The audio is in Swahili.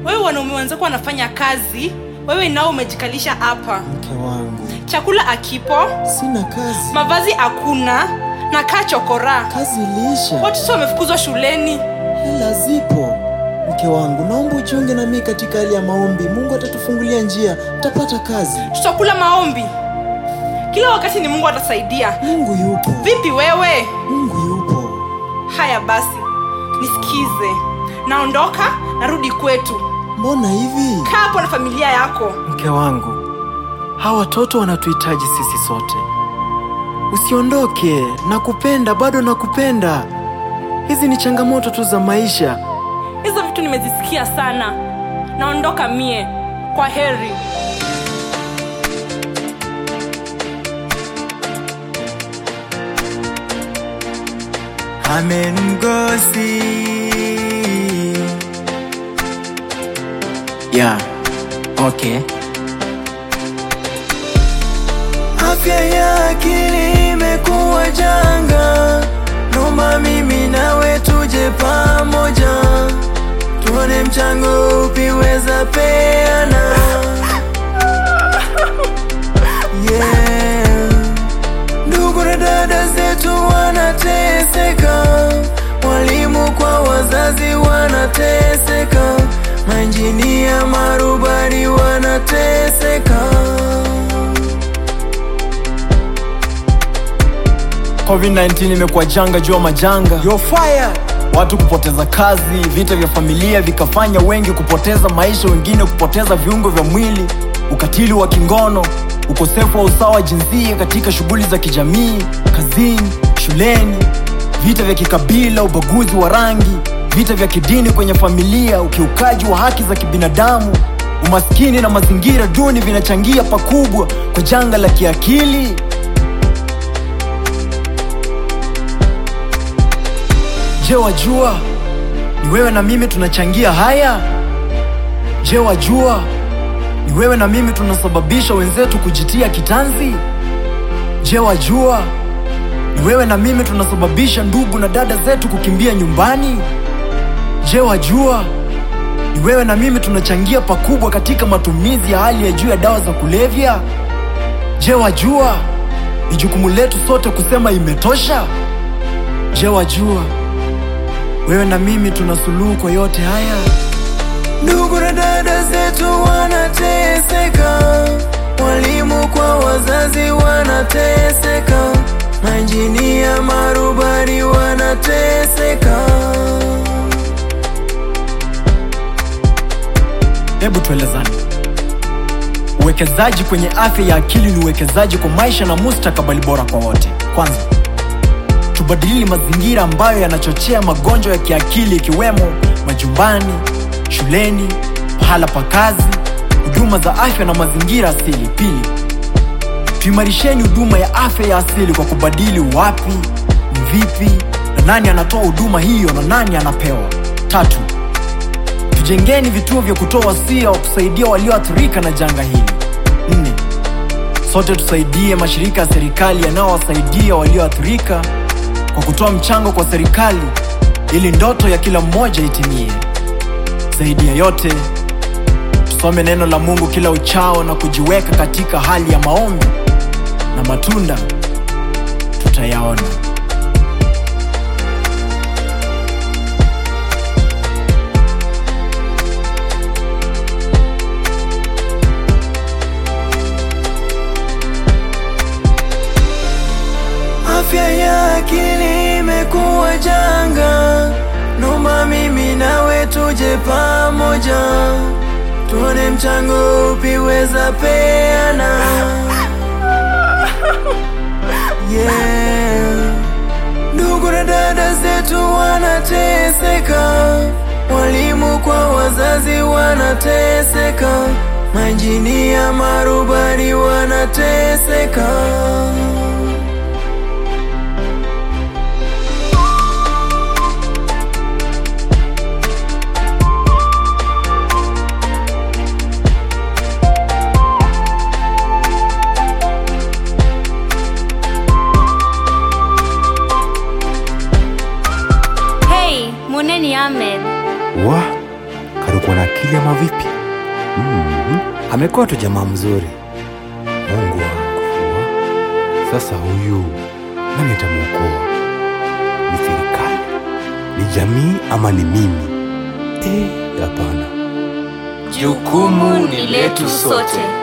wewe wanaume wenzako wanafanya kazi wewe nao umejikalisha hapa Mke wangu, chakula akipo sina kazi, mavazi hakuna na kaa chokora kazi iliisha, watoto wamefukuzwa shuleni hela zipo. Mke wangu, naomba ujiunge na mimi katika hali ya maombi. Mungu atatufungulia njia, utapata kazi. tutakula maombi kila wakati ni mungu atasaidia Mungu yupo, vipi wewe Mungu yupo. haya basi nisikize naondoka narudi kwetu Mbona hivi? kaa hapo na familia yako Mke wangu, hawa watoto wanatuhitaji sisi sote. Usiondoke, nakupenda, bado nakupenda. Hizi ni changamoto tu za maisha. hizo vitu nimezisikia sana naondoka mie kwa heri Amen mgosi. Yeah, okay. Afya ya akili imekuwa janga, naomba mimi nawe tuje pamoja, tuone mchango upi weza peana. Yeah. Ndugu na dada zetu wanateseka, walimu kwa wazazi wanateseka, mainjinia marubani wanateseka. COVID-19 imekuwa janga juu ya majanga, You're fired. watu kupoteza kazi, vita vya familia vikafanya wengi kupoteza maisha, wengine kupoteza viungo vya mwili, ukatili wa kingono, ukosefu wa usawa wa jinsia katika shughuli za kijamii, kazini, shuleni, vita vya kikabila, ubaguzi wa rangi, vita vya kidini kwenye familia, ukiukaji wa haki za kibinadamu, umaskini na mazingira duni vinachangia pakubwa kwa janga la kiakili. Je, wajua ni wewe na mimi tunachangia haya? Je, wajua ni wewe na mimi tunasababisha wenzetu kujitia kitanzi? Je, wajua ni wewe na mimi tunasababisha ndugu na dada zetu kukimbia nyumbani? Je, wajua ni wewe na mimi tunachangia pakubwa katika matumizi ya hali ya juu ya dawa za kulevya? Je, wajua ni jukumu letu sote kusema imetosha? Je, wajua wewe na mimi tuna suluhu kwa yote haya. Ndugu na dada zetu wanateseka, walimu kwa wazazi wanateseka, mainjinia marubani wanateseka. Hebu tuelezane, uwekezaji kwenye afya ya akili ni uwekezaji kwa maisha na mustakabali bora kwa wote. Kwanza, tubadili mazingira ambayo yanachochea magonjwa ya kiakili ikiwemo majumbani, shuleni, pahala pa kazi, huduma za afya na mazingira asili. Pili, tuimarisheni huduma ya afya ya asili kwa kubadili wapi, ni vipi na nani anatoa huduma hiyo na nani anapewa. Tatu, tujengeni vituo vya kutoa wasia wa kusaidia walioathirika na janga hili. Nne, sote tusaidie mashirika ya serikali yanayowasaidia walioathirika kwa kutoa mchango kwa serikali ili ndoto ya kila mmoja itimie. Zaidi ya yote, tusome neno la Mungu kila uchao na kujiweka katika hali ya maombi na matunda tutayaona. Afya ya akili imekuwa janga, naomba mimi nawe tuje pamoja, tuone mchango upi weza peana. Yeah. Ndugu na dada zetu wanateseka, walimu kwa wazazi wanateseka, mainjinia marubani wanateseka. Hey, Muneni Ahmed. wa amekuwa na akili ama vipi? mm Amekuwa tu jamaa mzuri. Mungu wangu, sasa huyu nani atamwokoa? Ni serikali, ni jamii ama ni mimi? Eh, hapana. Jukumu ni letu sote.